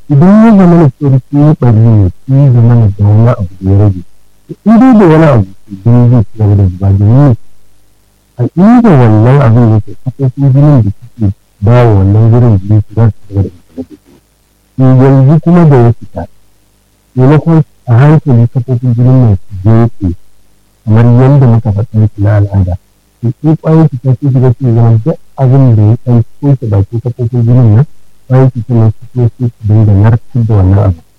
idan ya zama na cewa shi ya ɓari ne shi ya zama na da wani abu da ya rage in dai da wani abu idan zai ci gaba da zuba domin a inda wannan abin yake kafofin jinin da suke ba wa wannan wurin jini su za su ci gaba da zuba da jini yanzu kuma da ya fita maimakon a hankali kafofin jinin nan su je kamar yadda muka faɗa su na al'ada to ko ƙwayar cuta sun shiga su zama duk abin da ya ɗan toshe bakin kafofin jinin nan ƙwayar cuta nan su kuma su dinga narkar da wannan abu